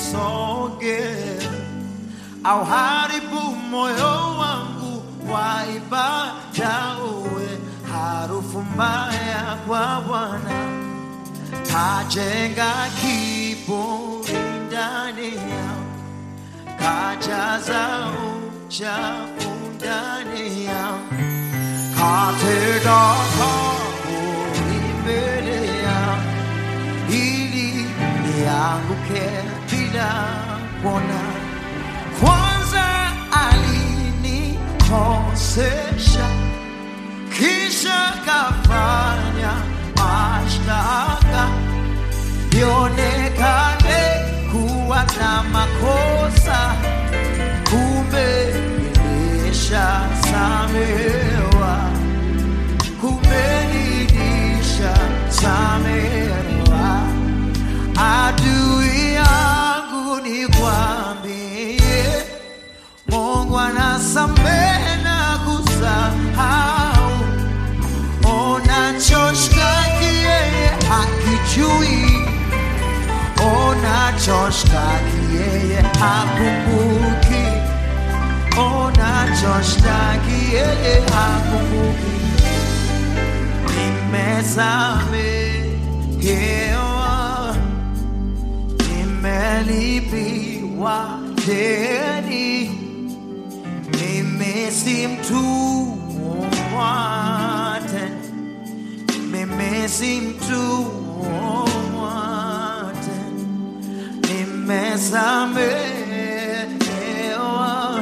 usisogee au haribu moyo wangu wa ibada, uwe harufu mbaya kwa Bwana. Kajenga kiburi ndani yangu, kajaza uchafu ndani yangu, katega kaburi mbele yangu ili nianguke bila kuona. Kwanza alinikosesha, kisha kafanya mashtaka nionekane kuwa na makosa, kumbe nimeshasamehewa, kumbe nilishasamehewa. Adui yangu nikwambie, Mungu anasamehe na kusahau. Unachoshtaki yeye hakijui, unachoshtaki yeye hakumbuki, unachoshtaki yeye hakumbuki. Nimesamehewa, nimelipiwa deni, mimi si mtumwa tena, mimi si mtumwa tena, nimesamehewa,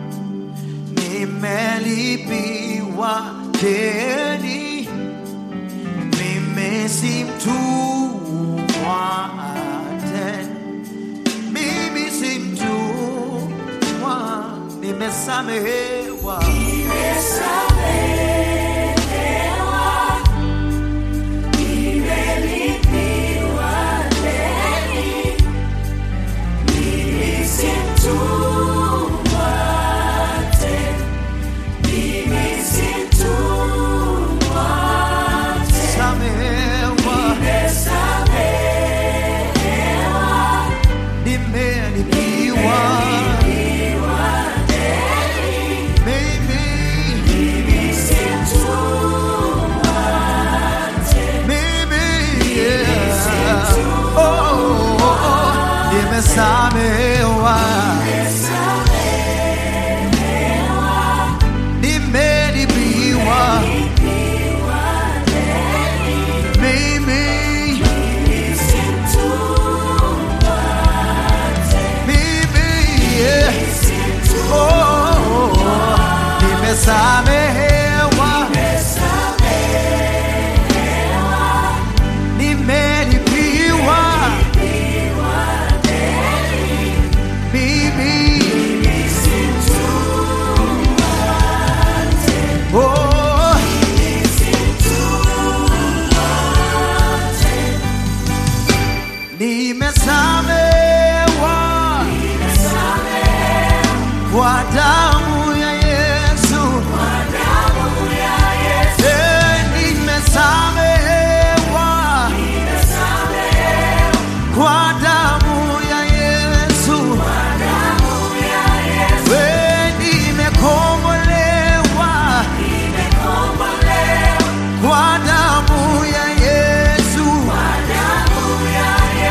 nimelipiwa deni mimi si mtumwa tena, mimi si mtumwa, nimesamehewa. Samehewa, nimelipiwa mimi, mimi, yeah. Oh, oh, oh, nimesamehewa, nimelipiwa mimi, mimi, yeah. Oh, oh, oh, nimesamehewa, nimelipiwa mimi, oh, nimesamehewa kwa damu ya Yesu, Eh, nimesamehewa kwa damu ya Yesu, Eh, nimekombolewa kwa damu ya Yesu,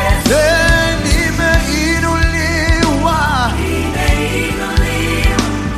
Eh, nimeinuliwa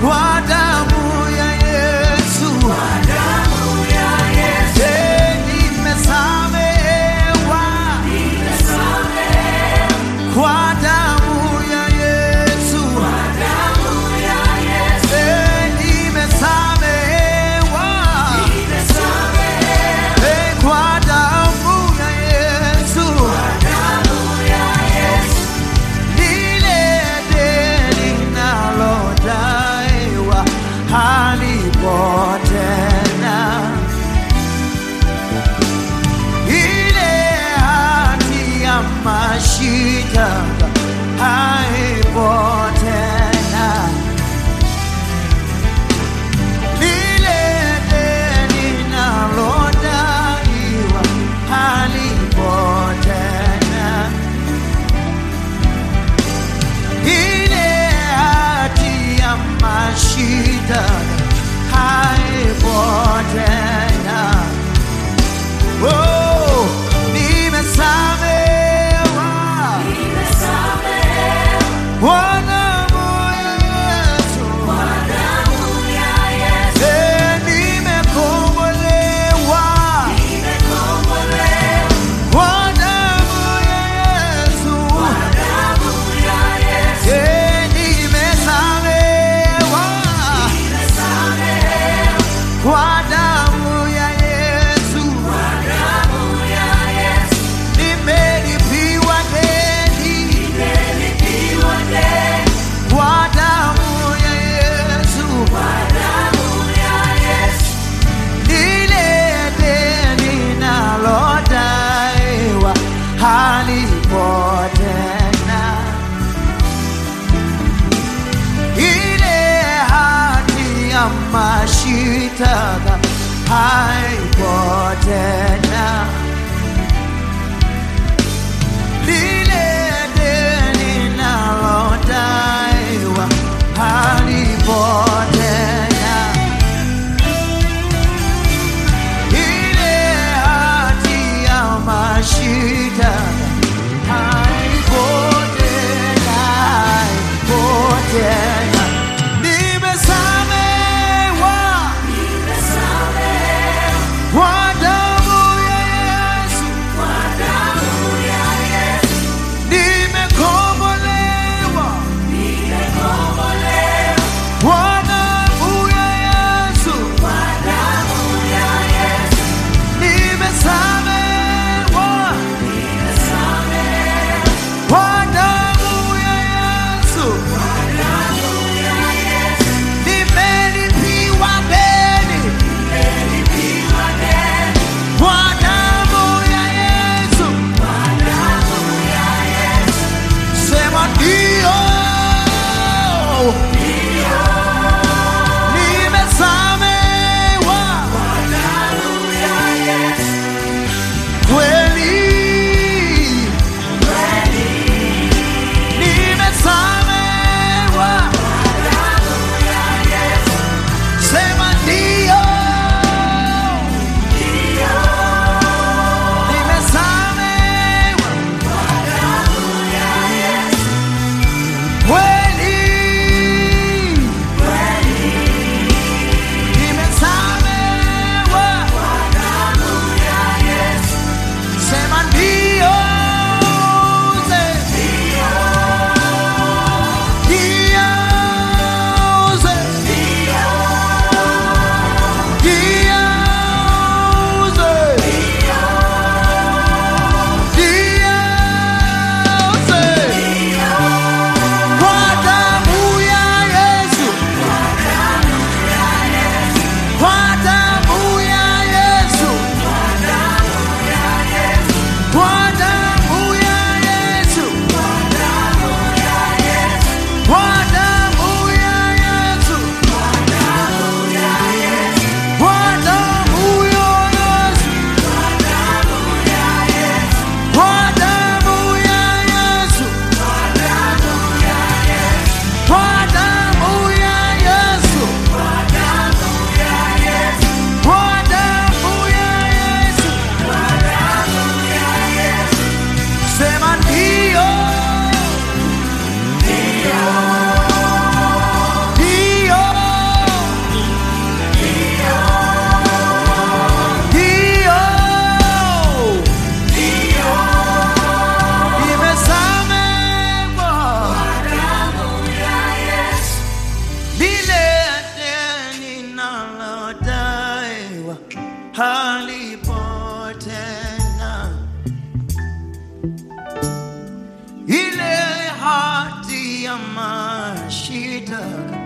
mashitaka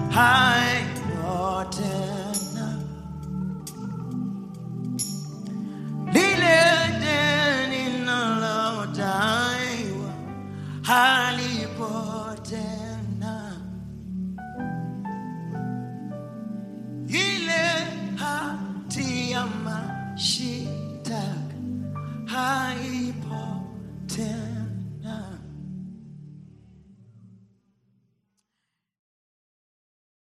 hayo tena, lile deni nalodaiwa halipo tena.